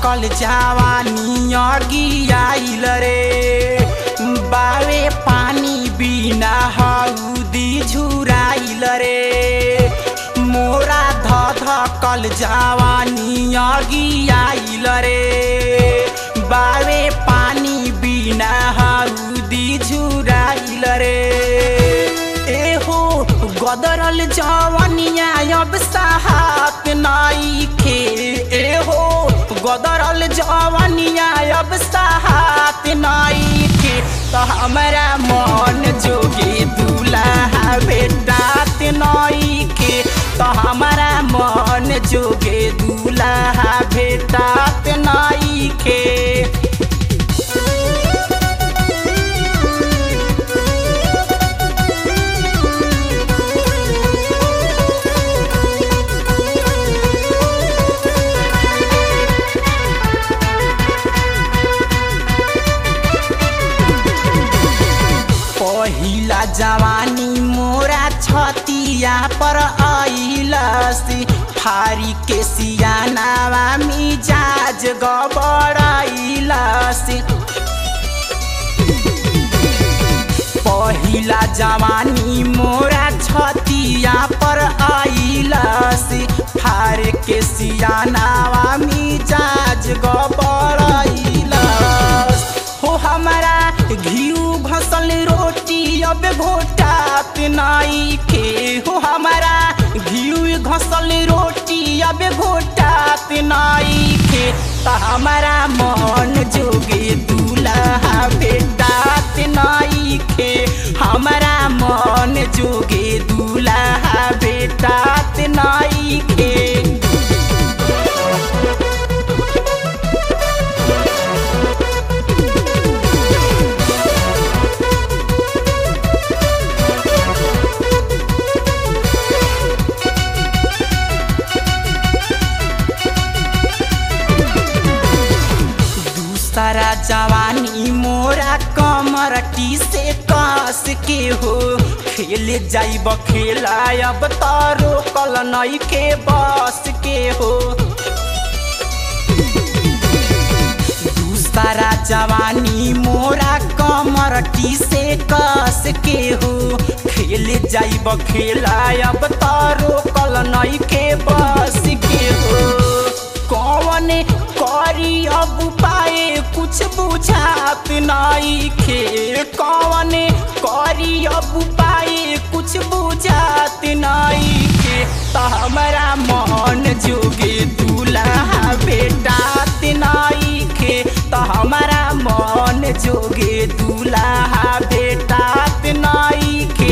धकल जवानी अगियाइल रे बावे पानी बिना हउदी झुराइल रे मोरा ध धकल जवानी अगियाइल रे बावे पानी बिना हउदी झुराइल रे एहो गदरल जवनिया अब साहत नाइखे एहो गदरल जवनिया अब साहत नाइखे तो हमरा मन जोगे दूल्हा बेटात नाइखे तो हमरा मन जोगे दूल्हा बेटात नाइखे पहिला जवानी मोरा छतिया पर आइलसी फारी के सियानावा मिजाज गबड़ाइलसी पहिला जवानी मोरा छतिया पर आइलसी फार के सियानावा मिजाज गबड़ाइलस हो हमारा घिउ घसल रोटी अब घोटात नाइखे हो हमारा घिउ घसल रोटी अब घोटात नाइखे त हमारा मन जोगे दूल्हा भेटात नाइखे हमारा मन जोगे दूल्हा भेटात नाइखे दूसरा जवानी मोरा कमर टी से कस के हो खेल जाइब खेला अब तारो कल नई के बस के हो दूसरा जवानी मोरा कमर टी से कस के हो खेल जाइब खेला अब तारो कल नई के बस के हो कौन करी अब पाए कुछ बुझात नाइखे कौन करी अब पाए कुछ बुझात नाइखे त हमरा मन जोगे दूल्हा बेटात नाइखे त हमरा मन जोगे दूल्हा बेटात नाइखे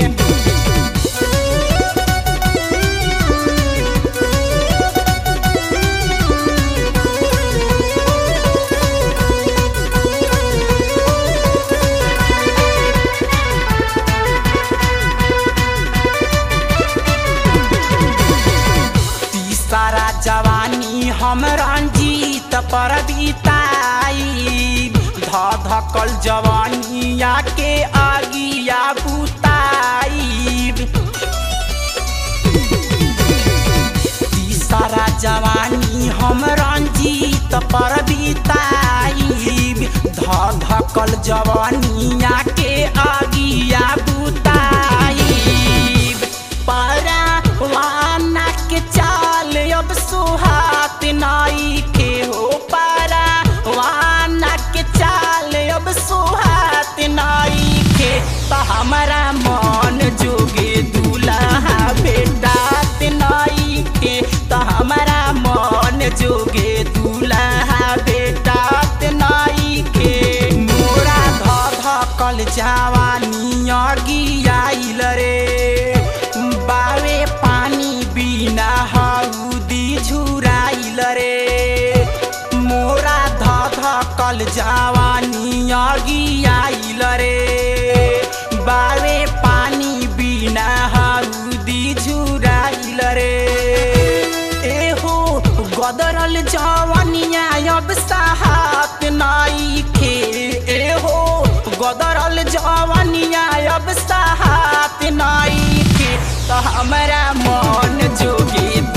तीसरा जवानी हम रंजीत पर बिताई ध धकल जवानिया के आगिया बुताई तीसरा जवानी हम रंजीत पर बिताई ध धकल जवानिया के आगिया बुताई पारा वाना के चाल अब सुहात नाई के हो पारा वाना के चाल अब सुहात नाई के त हमारा मन जोगे दूल्हा बेटात नाई के त हमारा मन जोगे दूल्हा बेटात नाई के मोरा ध धकल जवानी अगियाइल रे बावे पानी बिना हउदी झुराइल रे मोरा ध धकल जवानी अगियाइल रे बावे पानी बिना हउदी झुराइल रे एहो गदरल जवनिया अब साहत नाइखे एहो गदरल जवनिया अब साहत नाइखे त हमरा मन जोगे